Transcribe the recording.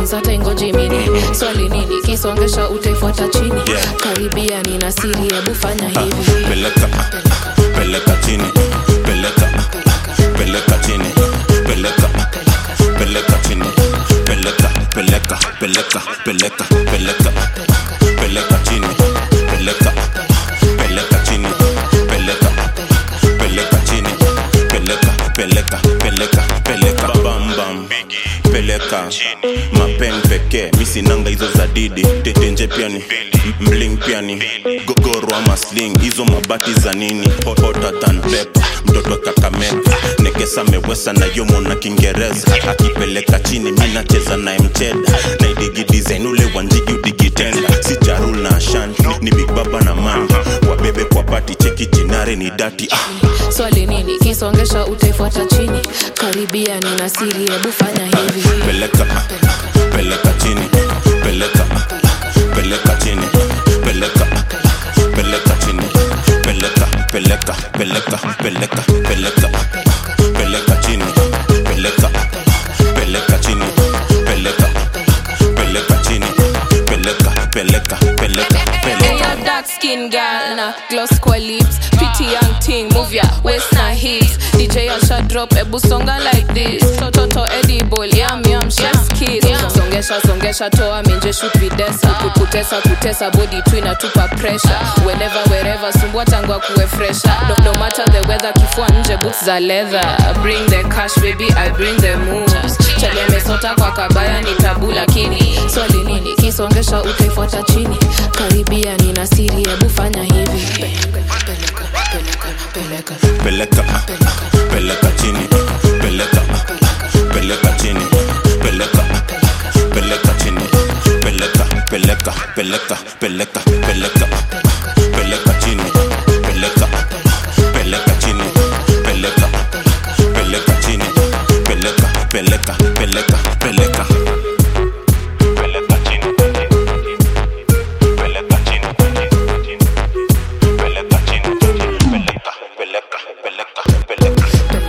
dance hata ingoji mini swali nini kisongesha utaifuata chini Yeah. karibia nina siri hebu fanya hivi peleka peleka chini peleka peleka chini peleka peleka chini peleka peleka peleka peleka peleka peleka chini peleka peleka chini peleka peleka chini peleka peleka peleka peleka bam bam peleka mapen pekee misinanga hizo za didi tetenje piani mling piani gogoro ama sling hizo mabati za nini Hot- hotter than pepper mtoto kakameka nekesa mewesa na yomo na kiingereza akipeleka chini mi nacheza naye mcheda naidigi design ule wanjigi udigitenda si charul na ashan ni big baba na man wabebe kwa pati cheki jinare ni dati ah. swali nini kisongesha utaifuata chini karibia nina siri hebu fanya hivi peleka peleka chini peleka peleka chini peleka peleka chini peleka peleka peleka peleka peleka peleka chini peleka peleka chini peleka peleka chini peleka peleka peleka Hey, peleka a dark skin girl na gloss kwa lips pretty young thing move ya waist na hips DJ Asha drop ebu songa like this toto edible yum yum chef's kiss songesha songesha toa minje shoot videsa kutesa kutesa body tu inatupa pressure whenever wherever sumbua tangu akuwe fresher no, no matter the weather kifua nje boots za leather bring the cash baby I bring the moves chali amesota kwa kabaya ni tabu lakini swali nini kisongesha utaifuata chini karibia nina siri hebu fanya hivi peleka peleka chini peleka peleka chini peleka peleka chini peleka peleka peleka peleka peleka peleka chini peleka peleka chini peleka peleka chini peleka peleka peleka peleka peleka chini peleka chini peleka chini peleka peleka peleka peleka